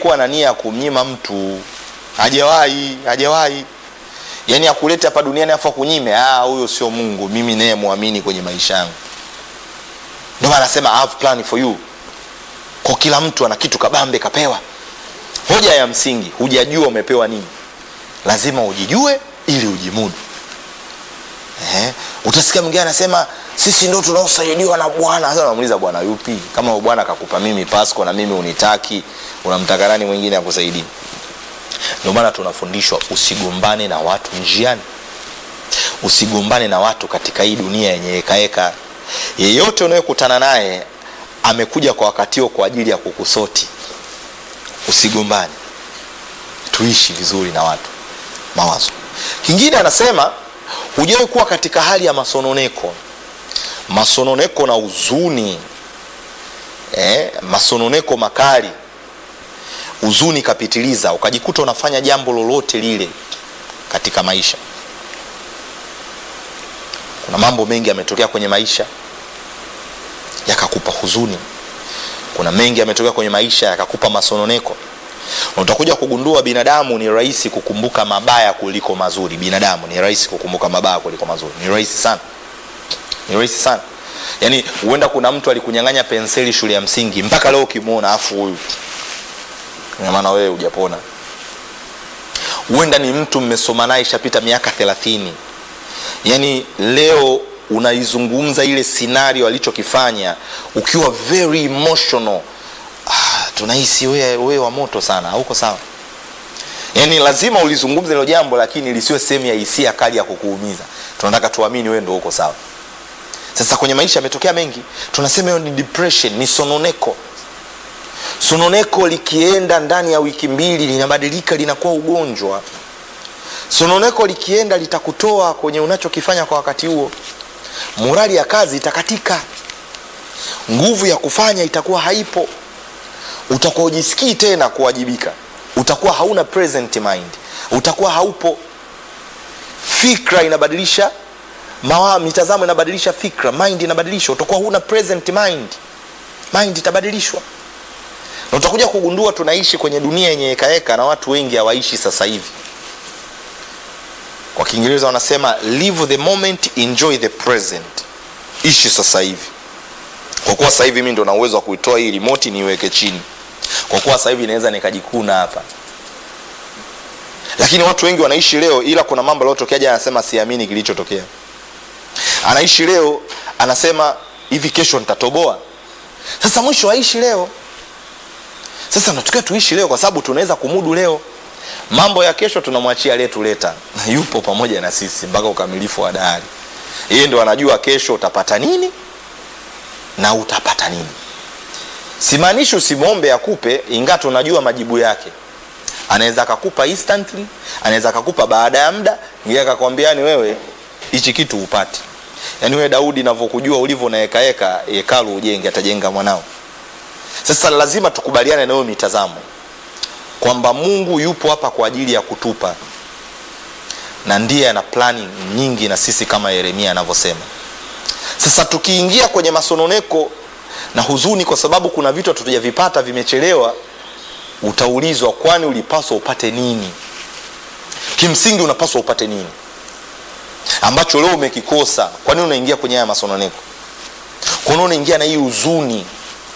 kuwa na nia ya kumnyima mtu hajawahi hajawahi yaani akulete hapa duniani afu akunyime ah huyo sio mungu mimi naye mwamini kwenye maisha yangu ndio maana anasema I have plan for you kwa kila mtu ana kitu kabambe kapewa hoja ya msingi hujajua umepewa nini lazima ujijue ili ujimudu eh? utasikia mwingine anasema sisi ndo tunaosaidiwa na bwana sasa unamuuliza bwana yupi kama huyo bwana akakupa mimi pasco na mimi unitaki unamtaka nani mwingine akusaidii ndio maana tunafundishwa usigombane na watu njiani usigombane na watu katika hii dunia yenye hekaheka yeyote unayekutana naye amekuja kwa wakati huo kwa ajili ya kukusoti usigombane tuishi vizuri na watu mawazo kingine anasema hujawahi kuwa katika hali ya masononeko masononeko na huzuni eh, masononeko makali huzuni kapitiliza ukajikuta unafanya jambo lolote lile katika maisha kuna mambo mengi yametokea kwenye maisha yakakupa huzuni kuna mengi yametokea kwenye maisha yakakupa masononeko na utakuja kugundua binadamu ni rahisi kukumbuka mabaya kuliko mazuri binadamu ni rahisi kukumbuka mabaya kuliko mazuri ni rahisi sana ni rahisi sana yaani huenda kuna mtu alikunyang'anya penseli shule ya msingi mpaka leo ukimwona afu huyu Ina maana wewe hujapona huenda ni mtu mmesoma naye ishapita miaka thelathini yaani leo unaizungumza ile scenario alichokifanya ukiwa very emotional ah, tunahisi wewe we wa moto sana hauko sawa yaani lazima ulizungumza hilo jambo lakini lisiwe sehemu ya hisia kali ya kukuumiza tunataka tuamini wewe ndo uko sawa sasa kwenye maisha yametokea mengi tunasema hiyo ni depression ni sononeko sononeko likienda ndani ya wiki mbili linabadilika linakuwa ugonjwa sononeko likienda litakutoa kwenye unachokifanya kwa wakati huo morali ya kazi itakatika nguvu ya kufanya itakuwa haipo utakuwa ujisikii tena kuwajibika utakuwa hauna present mind utakuwa haupo fikra inabadilisha mawa, mitazamo inabadilisha fikra mind inabadilisha utakuwa huna present mind mind itabadilishwa na utakuja kugundua tunaishi kwenye dunia yenye hekaheka na watu wengi hawaishi sasa hivi kwa kiingereza wanasema live the moment enjoy the present ishi sasa hivi kwa kuwa sasa hivi mi ndo na uwezo wa kuitoa hii remote niiweke chini kwa kuwa sasa hivi naweza nikajikuna hapa lakini watu wengi wanaishi leo ila kuna mambo yaliyotokea jana anasema siamini kilichotokea anaishi leo anasema hivi kesho nitatoboa sasa mwisho aishi leo sasa natukia tuishi leo kwa sababu tunaweza kumudu leo mambo ya kesho tunamwachia aliyetuleta yupo pamoja na sisi mpaka ukamilifu wa dahari yeye ndo anajua kesho utapata nini na utapata nini simaanishi usimwombe akupe ingaa tunajua majibu yake anaweza akakupa instantly anaweza akakupa baada ya muda ngie akakwambia ni wewe hichi kitu upati yaani wewe daudi navyokujua ulivyo na hekaheka hekalu ujenge atajenga mwanao sasa lazima tukubaliane nayo mitazamo kwamba mungu yupo hapa kwa ajili ya kutupa na ndiye ana plani nyingi na sisi kama yeremia anavyosema sasa tukiingia kwenye masononeko na huzuni kwa sababu kuna vitu hatujavipata vimechelewa utaulizwa kwani ulipaswa upate nini kimsingi unapaswa upate nini ambacho leo umekikosa kwa nini unaingia kwenye haya masononeko kwa nini unaingia na hii huzuni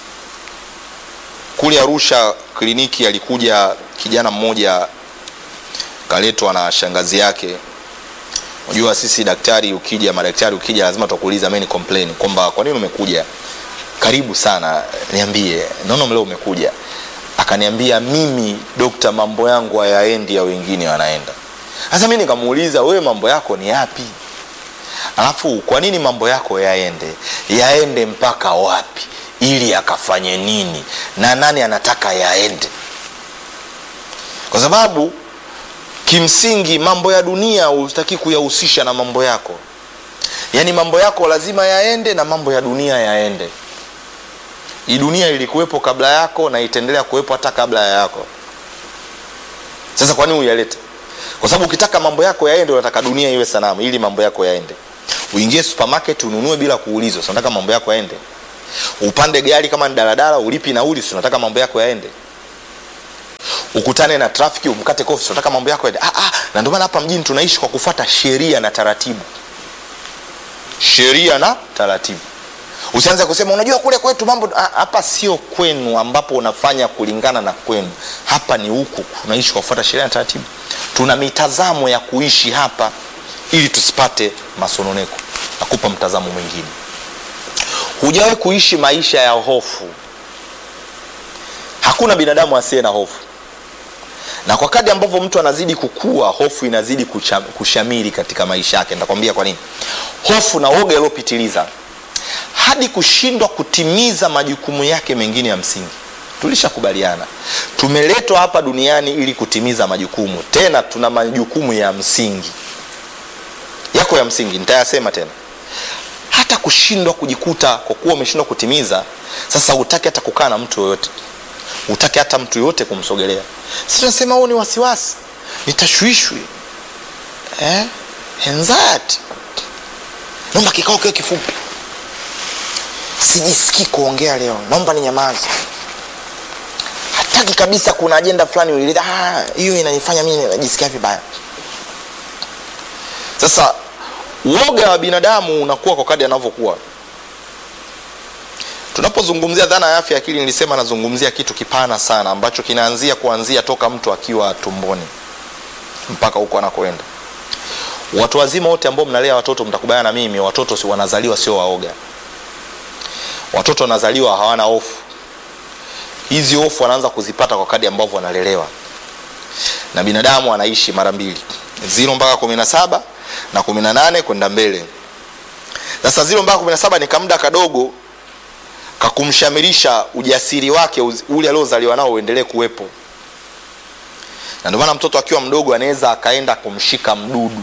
kule arusha kliniki alikuja kijana mmoja kaletwa na shangazi yake unajua sisi daktari ukija madaktari ukija lazima tukuuliza mimi ni complain kwamba kwa nini umekuja karibu sana niambie naona leo umekuja akaniambia mimi dokta mambo yangu hayaendi ya wengine wanaenda sasa mi nikamuuliza wewe mambo yako ni yapi alafu kwa nini mambo yako yaende yaende mpaka wapi ili akafanye nini na nani anataka yaende kwa sababu kimsingi mambo ya dunia hutaki kuyahusisha na mambo yako yaani mambo yako lazima yaende na mambo ya dunia yaende hii dunia ilikuwepo kabla yako na itaendelea kuwepo hata kabla ya yako sasa kwa nini uyalete kwa sababu ukitaka mambo yako yaende unataka dunia iwe sanamu ili mambo yako yaende uingie supermarket ununue bila kuulizwa si unataka mambo yako yaende upande gari kama ni daladala ulipi nauli si unataka mambo yako yaende ukutane na trafiki umkate kofi unataka mambo yako yaende. ah, ah, na ndio maana hapa mjini tunaishi kwa kufuata sheria na taratibu sheria na taratibu usianze kusema unajua kule kwetu mambo ah, hapa sio kwenu ambapo unafanya kulingana na kwenu hapa ni huku tunaishi kwa kufuata sheria na taratibu tuna mitazamo ya kuishi hapa ili tusipate masononeko nakupa mtazamo mwingine hujawahi kuishi maisha ya hofu hakuna binadamu asiye na hofu na kwa kadi ambavyo mtu anazidi kukua hofu inazidi kucha, kushamiri katika maisha yake nitakwambia kwa nini hofu na woga iliyopitiliza hadi kushindwa kutimiza majukumu yake mengine ya msingi tulishakubaliana tumeletwa hapa duniani ili kutimiza majukumu tena tuna majukumu ya msingi yako ya msingi nitayasema tena hata kushindwa kujikuta kwa kuwa umeshindwa kutimiza sasa utaki hata kukaa na mtu yoyote utaki hata mtu yoyote kumsogelea si tunasema huo ni wasiwasi ni tashwishwi eh? anxiety naomba kikao kiwe kifupi sijisikii kuongea leo naomba ni nyamazi hataki kabisa kuna ajenda fulani uileta "Ah, hiyo inanifanya mimi najisikia vibaya sasa uoga wa binadamu unakuwa kwa kadi anavyokuwa tunapozungumzia dhana ya afya ya akili nilisema nazungumzia kitu kipana sana ambacho kinaanzia kuanzia toka mtu akiwa tumboni mpaka huko anakoenda watu wazima wote ambao mnalea watoto mtakubaliana na mimi watoto si wanazaliwa sio waoga watoto wanazaliwa hawana hofu hizi hofu wanaanza kuzipata kwa kadi ambavyo wanalelewa na binadamu anaishi mara mbili ziro mpaka kumi na saba na kumi na nane kwenda mbele sasa ziro mpaka kumi na saba ni kamda kadogo kakumshamirisha ujasiri wake uz- ule aliozaliwa nao uendelee kuwepo na ndio maana mtoto akiwa mdogo anaweza akaenda kumshika mdudu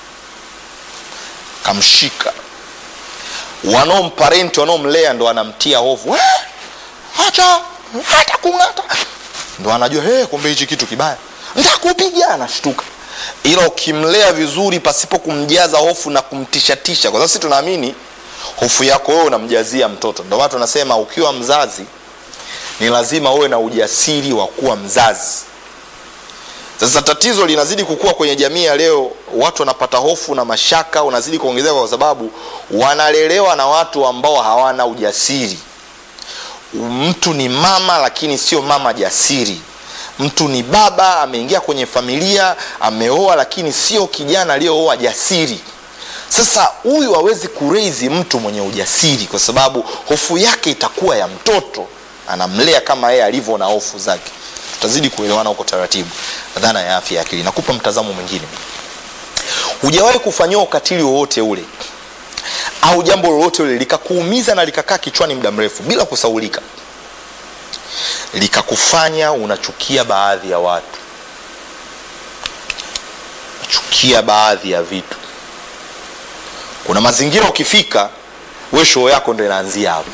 kamshika wanaomparenti wanaomlea ndo anamtia hofu "Eh, acha hata kung'ata ndo anajua hey, kumbe hichi kitu kibaya ntakupiga anashtuka ila ukimlea vizuri pasipo kumjaza hofu na kumtishatisha kwa sababu sisi tunaamini hofu yako wewe unamjazia mtoto ndio maana tunasema ukiwa mzazi ni lazima uwe na ujasiri wa kuwa mzazi sasa tatizo linazidi kukua kwenye jamii ya leo watu wanapata hofu na mashaka unazidi kuongezeka kwa sababu wanalelewa na watu ambao hawana ujasiri mtu ni mama lakini sio mama jasiri mtu ni baba ameingia kwenye familia ameoa lakini sio kijana aliyooa jasiri sasa huyu hawezi kureizi mtu mwenye ujasiri kwa sababu hofu yake itakuwa ya mtoto anamlea kama yeye alivyo na hofu zake tutazidi kuelewana huko taratibu dhana ya afya ya akili nakupa mtazamo mwingine hujawahi kufanyiwa ukatili wowote ule au jambo lolote ule likakuumiza na likakaa kichwani muda mrefu bila kusaulika likakufanya unachukia baadhi ya watu unachukia baadhi ya vitu kuna mazingira ukifika we shoo yako ndo inaanzia hapo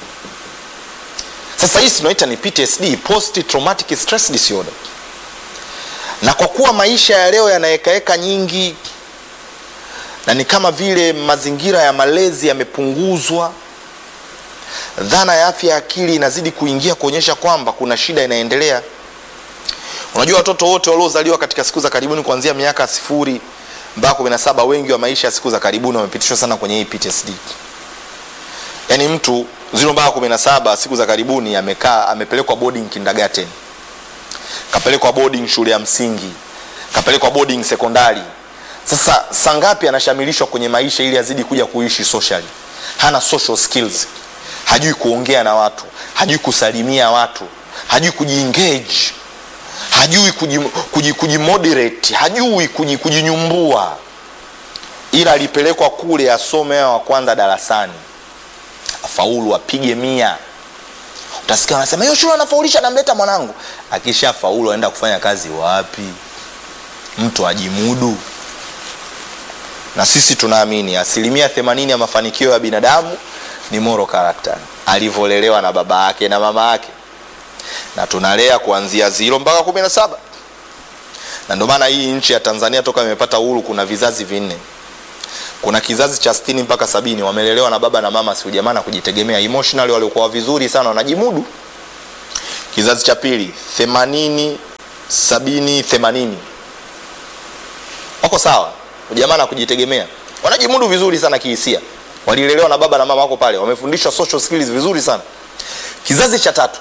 sasa hii tunaita ni ptsd post traumatic stress disorder na kwa kuwa maisha ya leo yanaekaeka nyingi na ni kama vile mazingira ya malezi yamepunguzwa dhana ya afya ya akili inazidi kuingia kuonyesha kwamba kuna shida inaendelea unajua watoto wote waliozaliwa katika siku za karibuni kuanzia miaka sifuri mpaka kumi na saba wengi wa maisha ya siku za karibuni wamepitishwa sana kwenye hii ptsd yaani mtu ziro mpaka kumi na saba siku za karibuni amekaa amepelekwa boarding kindergarten kapelekwa boarding shule ya msingi kapelekwa boarding sekondari sasa sangapi anashamilishwa kwenye maisha ili azidi kuja kuishi socially hana social skills hajui kuongea na watu hajui kusalimia watu hajui kujiengage hajui kujimoderate kuji, kuji moderate, hajui kuji- kujinyumbua ila alipelekwa kule asome wa kwanza darasani afaulu apige mia utasikia wanasema hiyo shule anafaulisha namleta mwanangu akisha faulu aenda kufanya kazi wapi mtu ajimudu na sisi tunaamini asilimia themanini ya mafanikio ya binadamu ni moral character alivyolelewa na baba yake na mama yake na tunalea kuanzia ziro mpaka kumi na saba na ndio maana hii nchi ya tanzania toka imepata uhuru kuna vizazi vinne kuna kizazi cha stini mpaka sabini wamelelewa na baba na mama siujamaa na kujitegemea emotionally waliokuwa vizuri sana wanajimudu kizazi cha pili themanini sabini themanini wako sawa ujamaa na kujitegemea wanajimudu vizuri sana kihisia walilelewa na baba na mama wako pale wamefundishwa social skills vizuri sana kizazi cha tatu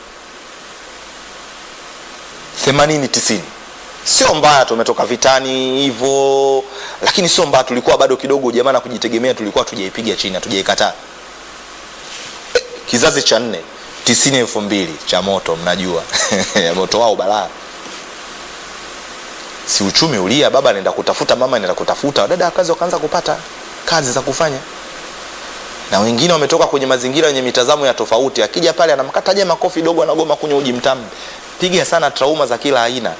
themanini tisini sio mbaya tumetoka vitani hivyo lakini sio mbaya tulikuwa bado kidogo jamaa na kujitegemea tulikuwa tujaipiga chini hatujaikataa kizazi cha nne tisini elfu mbili cha moto mnajua moto wao balaa si uchumi ulia baba anaenda kutafuta mama anaenda kutafuta dada kazi wakaanza kupata kazi za kufanya na wengine wametoka kwenye mazingira yenye mitazamo ya tofauti akija pale anamkataja makofi dogo anagoma kunywa uji mtamu piga sana trauma za kila aina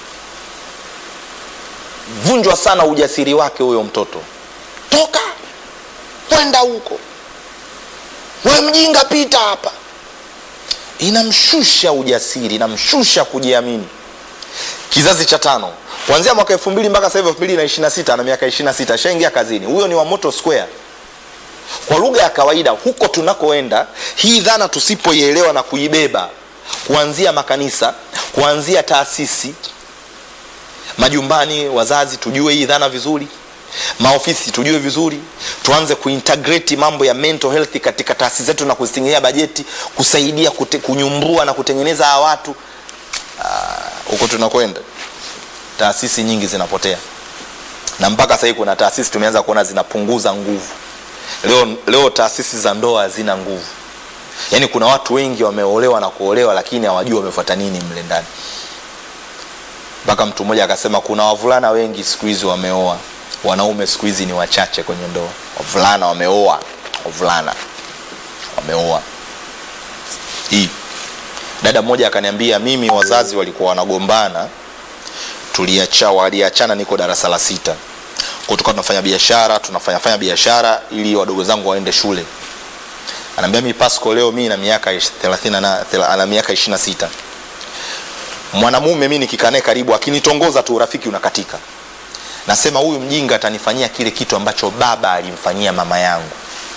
vunjwa sana ujasiri wake huyo mtoto toka kwenda huko we mjinga pita hapa inamshusha ujasiri inamshusha kujiamini kizazi cha tano kuanzia mwaka elfu mbili mpaka sasa hivi elfu mbili na ishiri na sita na miaka ishiri na sita ashaingia kazini huyo ni wa moto square kwa lugha ya kawaida huko tunakoenda hii dhana tusipoielewa na kuibeba kuanzia makanisa kuanzia taasisi majumbani wazazi tujue hii dhana vizuri maofisi tujue vizuri tuanze kuintegrate mambo ya mental health katika taasisi zetu na kuzitengenezea bajeti kusaidia kute, kunyumbua na kutengeneza hawa watu huko tunakwenda taasisi nyingi zinapotea na mpaka sahii kuna taasisi tumeanza kuona zinapunguza nguvu leo, leo taasisi za ndoa hazina nguvu yaani kuna watu wengi wameolewa na kuolewa lakini hawajui wamefuata nini mle ndani mpaka mtu mmoja akasema kuna wavulana wengi siku hizi wameoa wanaume siku hizi ni wachache kwenye ndoa wavulana wameoa wavulana wameoa hii dada mmoja akaniambia mimi wazazi walikuwa wanagombana tuliacha waliachana niko darasa la sita kutoka tunafanya biashara tunafanya fanya biashara ili wadogo zangu waende shule anaambia mi pasco leo mi na miaka 30 na ana miaka 26 mwanamume mi nikikaa naye karibu akinitongoza tu urafiki unakatika nasema huyu mjinga atanifanyia kile kitu ambacho baba alimfanyia mama yangu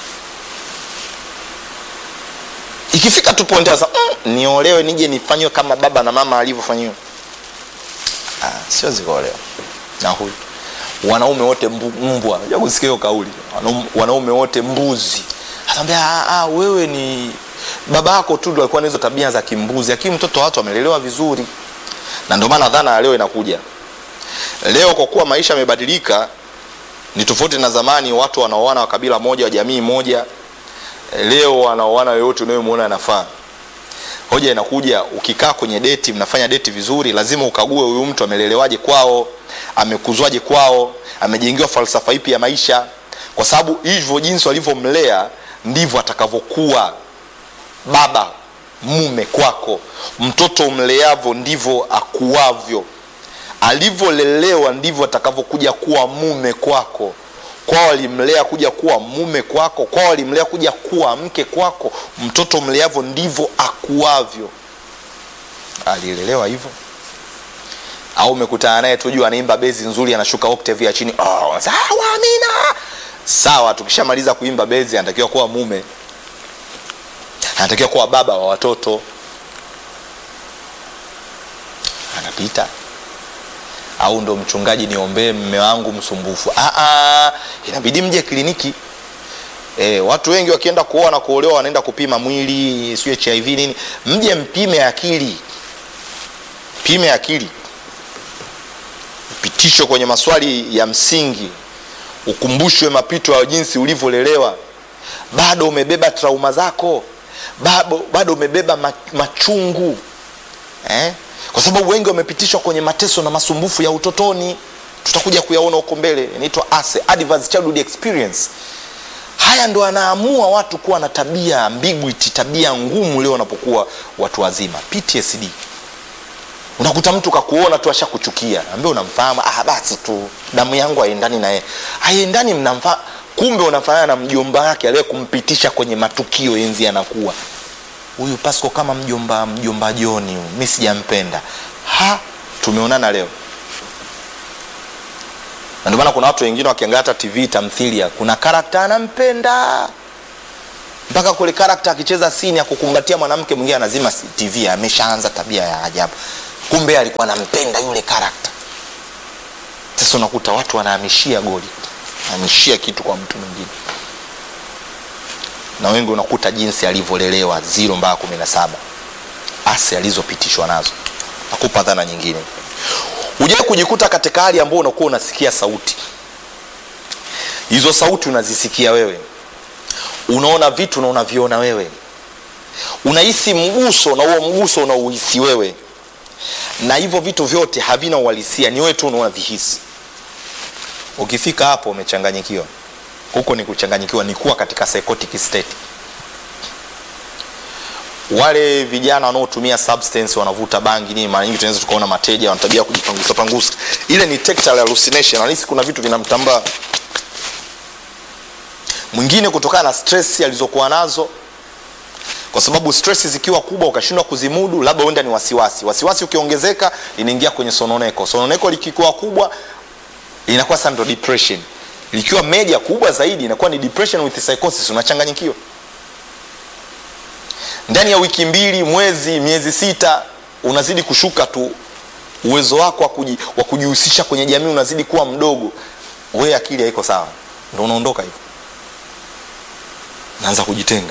ikifika tu point sasa mm, niolewe nije nifanywe kama baba na mama alivyofanyiwa ah, siwezi kuolewa na huyu wanaume wote mbu, mbwa ja kusikia hiyo kauli wanaume wote mbuzi ataambia ah, ah, wewe ni baba yako tu ndo alikuwa na hizo tabia za kimbuzi lakini mtoto wa watu amelelewa vizuri na ndio maana dhana ya leo inakuja leo kwa kuwa maisha yamebadilika ni tofauti na zamani watu wanaoana wa kabila moja wa jamii moja leo wanaoana yoyote unayemwona anafaa hoja inakuja ukikaa kwenye deti mnafanya deti vizuri lazima ukague huyu mtu amelelewaje kwao amekuzwaje kwao amejengiwa falsafa ipi ya maisha kwa sababu hivyo jinsi walivyomlea ndivyo atakavyokuwa baba mume kwako mtoto umleavyo ndivyo akuavyo alivyolelewa ndivyo atakavyokuja kuwa mume kwako kwao walimlea kuja kuwa mume kwako kwao walimlea kuja kuwa mke kwako mtoto mleavyo ndivyo akuavyo alilelewa hivyo au umekutana naye tu juu anaimba bezi nzuri anashuka octave ya chini oh, sawa amina sawa tukishamaliza kuimba bezi anatakiwa kuwa mume anatakiwa kuwa baba wa watoto anapita au ndo mchungaji niombee mme wangu msumbufu Aa, inabidi mje kliniki e, watu wengi wakienda kuoa na kuolewa wanaenda kupima mwili sio hiv nini mje mpime akili pime akili upitisho kwenye maswali ya msingi ukumbushwe mapito ya jinsi ulivyolelewa bado umebeba trauma zako bado, bado umebeba machungu eh? kwa sababu wengi wamepitishwa kwenye mateso na masumbufu ya utotoni tutakuja kuyaona huko mbele inaitwa ase adverse childhood experience haya ndo anaamua watu kuwa na tabia ambiguity tabia ngumu leo wanapokuwa watu wazima ptsd unakuta mtu kakuona tu ashakuchukia ambie unamfahamu ah, basi tu damu yangu haiendani naye haiendani mnamfa kumbe unafanana na mjomba wake aliye kumpitisha kwenye matukio enzi anakuwa huyu pasco kama mjomba mjomba joni mi sijampenda ha tumeonana leo na ndio maana kuna watu wengine wakiangalia hata tv tamthilia kuna karakta anampenda mpaka kule karakta akicheza sini ya kukumbatia mwanamke mwingine anazima tv ameshaanza tabia ya ajabu kumbe alikuwa anampenda yule karakta sasa unakuta watu wanahamishia goli hamishia kitu kwa mtu mwingine na wengi unakuta jinsi alivyolelewa ziro mpaka kumi na saba asi alizopitishwa nazo nakupa dhana nyingine ujawai kujikuta katika hali ambao unakuwa unasikia sauti hizo sauti unazisikia wewe unaona vitu na unaviona wewe unahisi mguso na huo mguso unauhisi wewe na hivyo vitu vyote havina uhalisia ni wewe tu unaovihisi ukifika hapo umechanganyikiwa huko ni kuchanganyikiwa ni kuwa katika psychotic state wale vijana wanaotumia substance wanavuta bangi nini mara nyingi tunaweza tukaona mateja wanatabia kujipangusa pangusa ile ni tactile hallucination anahisi kuna vitu vinamtambaa mwingine kutokana na stress alizokuwa nazo kwa sababu stress zikiwa kubwa ukashindwa kuzimudu labda uenda ni wasiwasi wasiwasi ukiongezeka inaingia kwenye sononeko sononeko likikuwa kubwa inakuwa sasa ndo depression likiwa meja kubwa zaidi inakuwa ni depression with psychosis unachanganyikiwa ndani ya wiki mbili mwezi miezi sita unazidi kushuka tu uwezo wako wa kuji, wa kujihusisha kwenye jamii unazidi kuwa mdogo we akili haiko sawa ndo unaondoka hivyo naanza kujitenga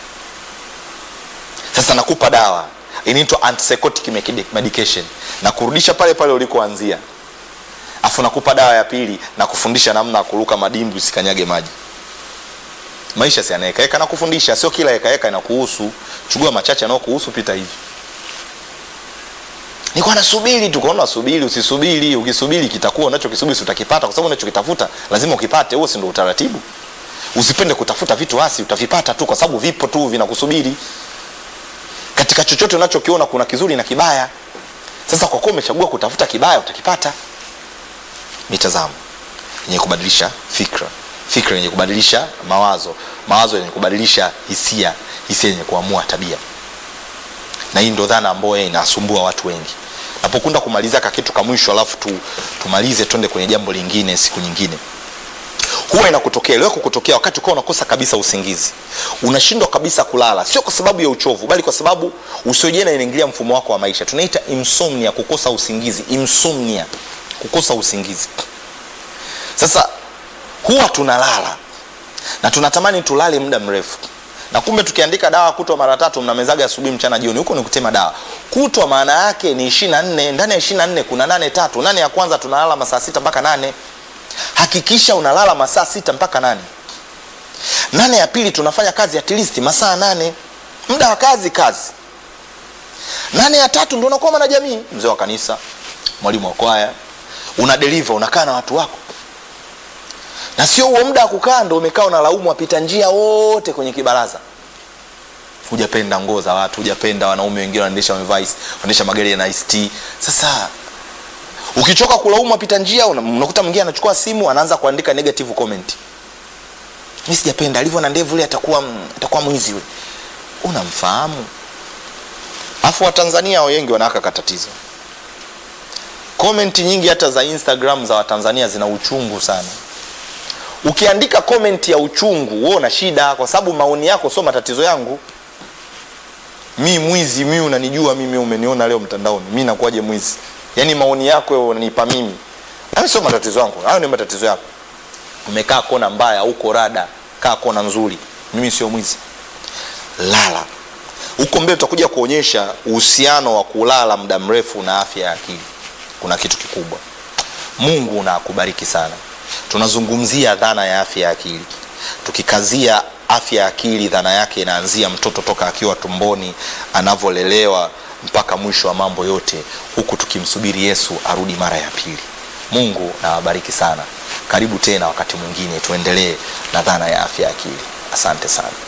sasa nakupa dawa inaitwa antipsychotic medication na kurudisha pale pale ulikoanzia afu nakupa dawa ya pili na kufundisha namna ya kuruka madimbu usikanyage maji maisha si anaekaeka na kufundisha sio kila ekaeka inakuhusu chugua machache anaokuhusu pita hivi nikuwa nasubiri tu kaona subiri usisubiri ukisubiri kitakuwa unachokisubiri si utakipata kwa sababu unachokitafuta lazima ukipate huo si ndo utaratibu usipende kutafuta vitu asi utavipata tu kwa sababu vipo tu vinakusubiri katika chochote unachokiona kuna kizuri na kibaya sasa kwa kuwa umechagua kutafuta kibaya utakipata mitazamo yenye kubadilisha fikra fikra yenye kubadilisha mawazo mawazo yenye kubadilisha hisia hisia yenye kuamua tabia na hii ndo dhana ambayo inasumbua watu wengi napokunda kumaliza kakitu ka mwisho alafu tu, tumalize twende kwenye jambo lingine siku nyingine huwa inakutokea iliwahi kukutokea wakati ukawa unakosa kabisa usingizi unashindwa kabisa kulala sio kwa sababu ya uchovu bali kwa sababu usiojena inaingilia mfumo wako wa maisha tunaita insomnia kukosa usingizi insomnia kukosa usingizi sasa huwa tunalala na tunatamani tulale muda mrefu na kumbe tukiandika dawa kutwa mara tatu mnamezaga asubuhi mchana jioni huko ni kutema dawa kutwa maana yake ni ishiri na nne ndani ya ishiri na nne kuna nane tatu nane ya kwanza tunalala masaa sita mpaka nane hakikisha unalala masaa sita mpaka nane nane ya pili tunafanya kazi at least masaa nane muda wa kazi kazi nane ya tatu ndo unakuwa mwana jamii mzee wa kanisa mwalimu wa kwaya una deliver unakaa na watu wako na sio huo muda wa kukaa ndo umekaa unalaumu wapita njia wote kwenye kibaraza hujapenda nguo za watu hujapenda wanaume wengine wanaendesha wanaendesha magari ya ist sasa ukichoka kulaumu wapita njia unakuta mwingine anachukua simu anaanza kuandika negative comment mi sijapenda alivyo na ndevu ule atakuwa atakuwa mwizi ule unamfahamu afu watanzania wengi wanawaka katatizo komenti nyingi hata za instagram za watanzania zina uchungu sana ukiandika komenti ya uchungu wewe una shida kwa sababu maoni yako sio matatizo yangu mi mwizi mi unanijua mimi umeniona leo mtandaoni mi nakuwaje mwizi yaani maoni yako wewe unanipa mimi hayo sio matatizo yangu hayo ni matatizo yako umekaa kona mbaya uko rada kaa kona nzuri mimi sio mwizi lala huko mbele tutakuja kuonyesha uhusiano wa kulala muda mrefu na afya ya akili kuna kitu kikubwa mungu na akubariki sana tunazungumzia dhana ya afya ya akili tukikazia afya ya akili dhana yake inaanzia mtoto toka akiwa tumboni anavyolelewa mpaka mwisho wa mambo yote huku tukimsubiri yesu arudi mara ya pili mungu na wabariki sana karibu tena wakati mwingine tuendelee na dhana ya afya ya akili asante sana